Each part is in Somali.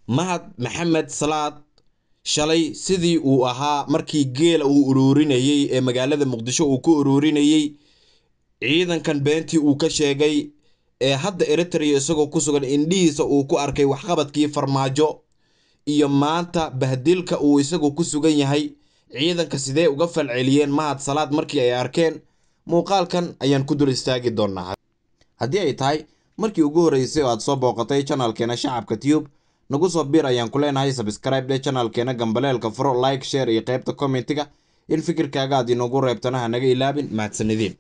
mahad maxamed salaad shalay sidii uu ahaa markii geela uu uruurinayey ee magaalada muqdisho uu ku uruurinayey ciidankan beentii uu ka sheegay ee hadda eritrea isagoo ku sugan indhihiisa uu ku arkay waxqabadkii farmaajo iyo maanta bahdilka uu isagu ku sugan yahay ciidanka sidee uga falceliyeen mahad salaad markii ay arkeen muuqaalkan ayaan ku dul istaagi doonaa haddii ay tahay markii ugu horreysay oo aad soo booqatay janalkeena shacabka tube nagu soo bir ayaan ku leenahay sabscribe dhe janalkeena gambaleelka furo like share iyo qaybta commentiga in fikirkaaga aad inoogu reebtana ha naga ilaabin mahadsanideen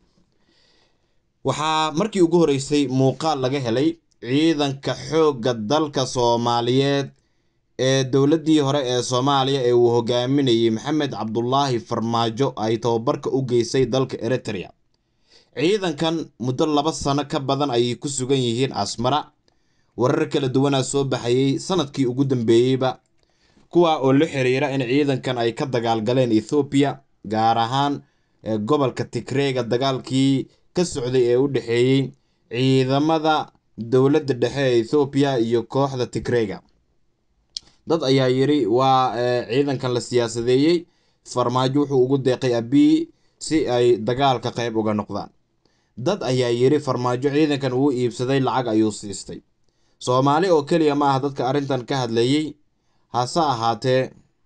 waxaa markii ugu horreysay muuqaal laga helay ciidanka xoogga dalka soomaaliyeed ee dowladdii hore ee soomaaliya ee uu hogaaminayay maxamed cabdulaahi farmaajo ay tababarka u geysay dalka eritrea ciidankan muddo laba sano ka badan ayay ku sugan yihiin asmara warar kala duwanaa soo baxayey sanadkii ugu dambeeyeyba kuwa oo la xiriira in ciidankan ay ka dagaalgaleen ethoobiya gaar ahaan gobolka tigreega dagaalkii ka socday ee u dhexeeyey ciidamada dowladda dhexe ee ethoobiya iyo kooxda tigreega dad ayaa yidhi waa ciidankan la siyaasadeeyey farmaajo wuxuu ugu deeqay abii si ay dagaalka qayb uga noqdaan dad ayaa yidhi farmaajo ciidankan uu iibsaday lacag ayuu siistay soomaali oo keliya ma ah dadka arrintan ka hadlayey hase ahaatee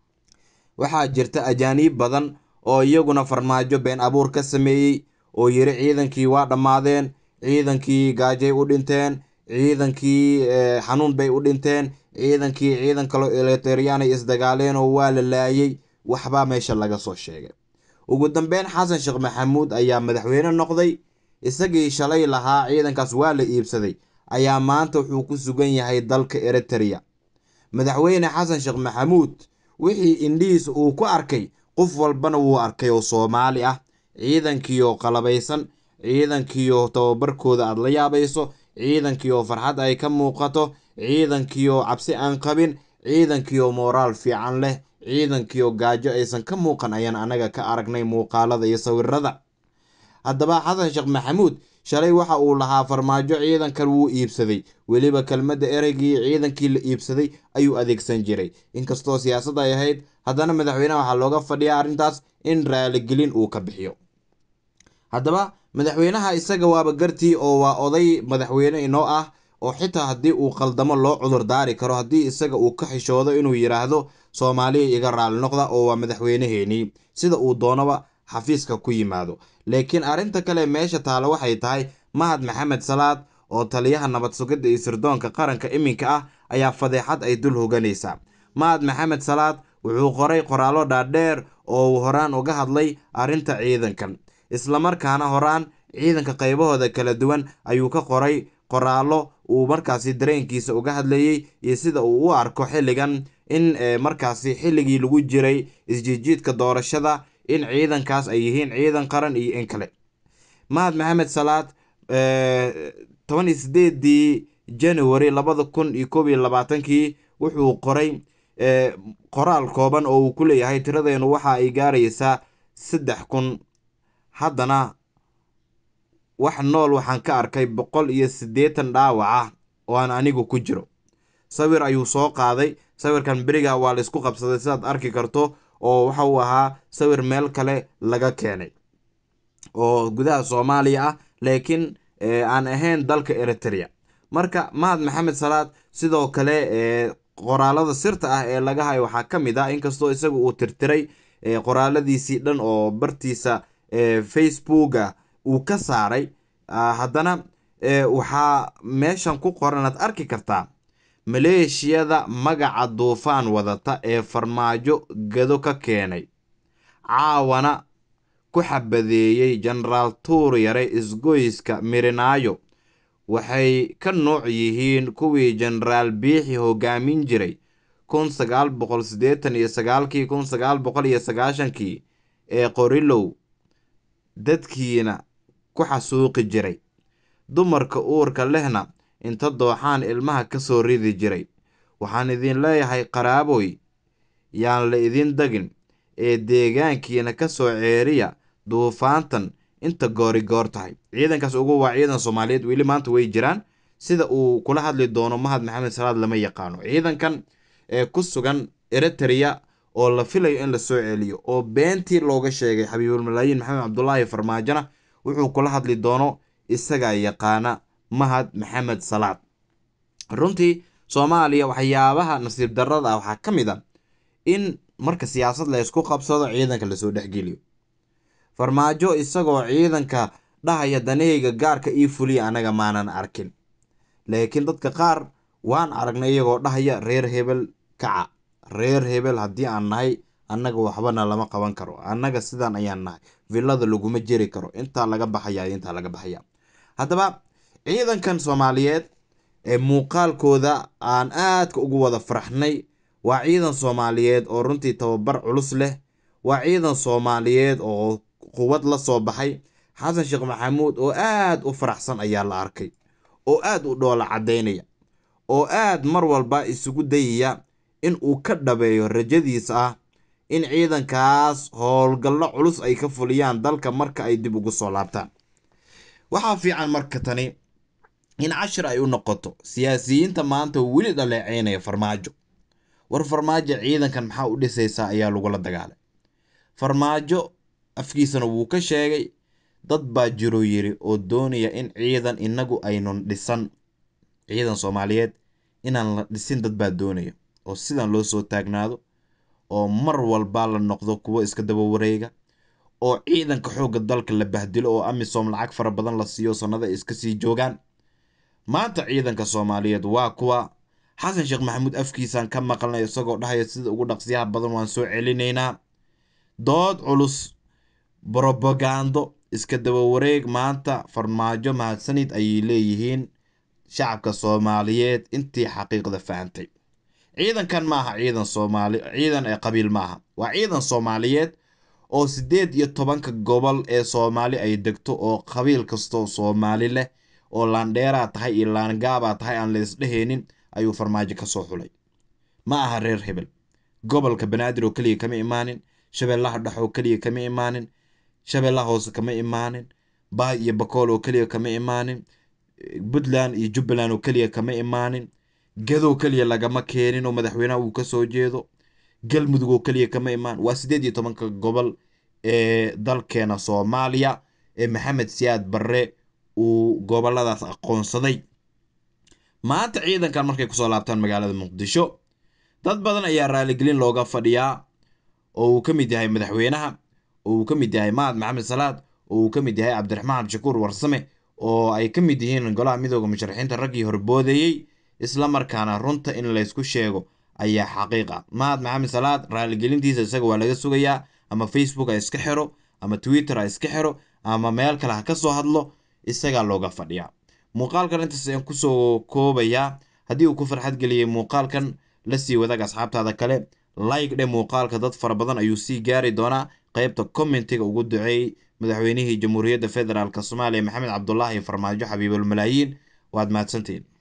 waxaa jirta ajaaniib badan oo iyaguna farmaajo been abuur ka sameeyey oo yidhi ciidankii waa dhammaadeen ciidankii gaajay u dhinteen ciidankii xanuun bay u dhinteen ciidankii ciidan kaloo eliteryaanay isdagaaleen oo waa la laayay waxbaa meesha laga soo sheegay ugu dambeyn xasan sheekh maxamuud ayaa madaxweyne noqday isagii shalay lahaa ciidankaas waa la iibsaday ayaa maanta wuxuu ku sugan yahay dalka eritrea madaxweyne xasan sheekh maxamuud wixii indhihiisa uu ku arkay qof walbana wuu arkay oo soomaali ah ciidankiioo qalabaysan ciidankiioo tababarkooda aad la yaabayso ciidankiioo farxad ay ka muuqato ciidankiioo cabsi aan qabin ciidankiioo mooraal fiican leh ciidankiioo gaajo aysan ka muuqan ayaan anaga ka aragnay muuqaalada iyo sawirada haddaba xasan sheekh maxamuud shalay waxa uu lahaa farmaajo ciidankan wuu iibsaday weliba kelmadda ereygii ciidankii la iibsaday ayuu adeegsan jiray inkastoo siyaasad ay ahayd haddana madaxweyneha waxaa looga fadhiyaa arrintaas in raaligelin uu ka bixiyo haddaba madaxweynaha isaga waaba gartii oo waa oday madaxweyne inoo ah oo xitaa haddii uu qaldamo loo cudur daari karo haddii isaga uu ka xishoodo inuu yidhaahdo soomaaliya iga raali noqda oo waa madaxweyneheenii sida uu doonaba xafiiska ku yimaado laakiin arrinta kale meesha taalo waxay tahay mahad maxamed salaad oo taliyaha nabad sugidda iyo sirdoonka qaranka iminka ah ayaa fadeexad ay dul hoganaysaa mahad maxamed salaad wuxuu qoray qoraallo dhaadheer oo uu horaan uga hadlay arrinta ciidankan islamarkaana horaan ciidanka qaybahooda kala duwan ayuu ka qoray qoraallo uu markaasi dareenkiisa uga hadlayey iyo sida uu u arko xilligan in markaasi xilligii lagu jiray isjiijiidka doorashada in ciidankaas ay yihiin ciidan qaran iyo in kale mahad maxamed salaad toban iyo sideedii january labada kun iyo koob iyo labaatankii wuxuu qoray qoraal kooban oo uu ku leeyahay tiradeenu waxa ay gaaraysaa saddex kun haddana wax nool waxaan ka arkay boqol iyo siddeetan dhaawac ah oo aan anigu ku jiro sawir ayuu soo qaaday sawirkan beriga waa laysku qabsaday sidaad arki karto oo waxa uu ahaa sawir meel kale laga keenay oo gudaha soomaaliya ah laakiin aan ahayn dalka eritrea marka mahad maxamed salaad sidoo kale qoraalada sirta ah ee laga hayo waxaa ka mid ah inkastoo isaga uu tirtiray qoraaladiisii dhan oo bartiisa facebooka uu ka saaray haddana waxaa meeshan ku qoran aad arki kartaa maleeshiyada magaca duufaan wadata ee farmaajo gado ka keenay caawana ku xabadeeyey jenaraal tuuryare isgoyska mirinaayo waxay ka nooc yihiin kuwii jenaraal biixi hogaamin jiray kun sagaal boqol siddeetan iyo sagaalkii kun sagaal boqol iyo sagaashankii ee qorilow dadkiina ku xasuuqi jiray dumarka uurka lehna inta dooxaan ilmaha ka soo ridi jiray waxaan idin leeyahay qaraaboy yaan la idin dagin ee deegaankiina ka soo ceeriya duufaantan inta goorigoor tahay ciidankaas ugu waa ciidan soomaaliyeed weli maanta way jiraan sida uu kula hadli doono mahad maxamed salaad lama yaqaano ciidankan ee ku sugan eritrea oo la filayo in lasoo celiyo oo beentii looga sheegay xabiibulmalaayiin maxamed cabdulaahi farmaajona wuxuu kula hadli doono isagaa yaqaana mahad maxamed salaad runtii soomaaliya waxyaabaha nasiib darrada ah waxaa ka mid a in marka siyaasad la ysku qabsado ciidanka lasoo dhexgeliyo farmaajo isagoo ciidanka dhahaya danahayga gaarka ii fuliya anaga maanan arkin laakiin dadka qaar waan aragnay iyagoo dhahaya reer hebel kaca reer hebel haddii aan nahay annaga waxbana lama qaban karo annaga sidaan ayaan nahay villada laguma jeri karo intaa laga baxaya intaa laga baxaya haddaba ciidankan soomaaliyeed ee muuqaalkooda aan aadka ugu wada faraxnay waa ciidan soomaaliyeed oo runtii tababar culus leh waa ciidan soomaaliyeed oo quwad la soo baxay xasan sheekh maxamuud oo aad u faraxsan ayaa la arkay oo aad u dhoola caddaynaya oo aad mar walba isugu dayaya in uu ka dhabeeyo rajadiisa ah in ciidankaas howlgallo culus ay ka fuliyaan dalka marka ay dib ugu soo laabtaan waxaa fiican marka tani in cashir ay u noqoto siyaasiyiinta maanta weli dhaleeceynaya farmaajo war farmaajo ciidankan maxaa u dhisaysaa ayaa lagula dagaalay farmaajo afkiisana wuu ka sheegay dad baa jiroo yiri oo doonaya in ciidan inagu aynun dhisan ciidan soomaaliyeed inaan la dhisin dad baa doonaya oo sidan loo soo taagnaado oo mar walba la noqdo kuwo iska daba wareega oo ciidanka xoogga dalka la bahdilo oo amisom lacag fara badan la siiyo sannada iska sii joogaan maanta ciidanka soomaaliyeed waa kuwa xasan sheekh maxamuud afkiisaan ka maqalnay isagoo dhahaya sida ugu dhaqsiyaha badan waan soo celinaynaa dood culus brobagando iska daba wareeg maanta farmaajo mahadsanid ayay leeyihiin shacabka soomaaliyeed intii xaqiiqda fahantay ciidankan maaha ciidan soomaali ciidan ee qabiil maaha waa ciidan soomaaliyeed oo siddeed iyo tobanka gobol ee soomaali ay degto oo qabiil kastoo soomaali leh oo laandheeraa tahay iyo laangaabaa tahay aan laysdhehaynin ayuu farmaajo ka soo xulay ma aha reer hebel gobolka banaadir oo keliya kama imaanin shabeellaha dhex oo keliya kama imaanin shabeellaha hoose kama imaanin baay iyo bakool oo keliya kama imaanin puntland iyo jubbaland oo keliya kama imaanin gadow keliya lagama keenin oo madaxweynaha uu ka soo jeedo galmudug oo keliya kama imaan waa siddeed iyo tobanka gobol ee dalkeena soomaaliya ee maxamed siyaad barre uu goboladaas aqoonsaday maanta ciidankan markay kusoo laabtaan magaalada muqdisho dad badan ayaa raaligelin looga fadhiyaa oo uu ka mid yahay madaxweynaha oo uu ka mid yahay mahad maxamed salaad oo uu ka mid yahay cabdiraxmaan shakuur warsame oo ay ka mid yihiin golaha midooda musharaxiinta raggii horboodeeyey isla markaana runta in laysku sheego ayaa xaqiiqa mahad maxamed salaad raaligelintiisa isaga waa laga sugayaa ama facebook ha iska xiro ama twitter ha iska xiro ama meel kale ha ka soo hadlo isagaa looga fadhiyaa muuqaalkan intaas ayaan kusoo koobayaa haddii uu ku farxad geliyey muuqaalkan la sii wadaag asxaabtaada kale like dhe muuqaalka dad fara badan ayuu sii gaari doonaa qaybta commentiga ugu duceeyey madaxweynihii jamhuuriyadda federaalk soomaaliya maxamed cabdulaahi farmaajo xabiibulmalaayiin waad mahadsantiin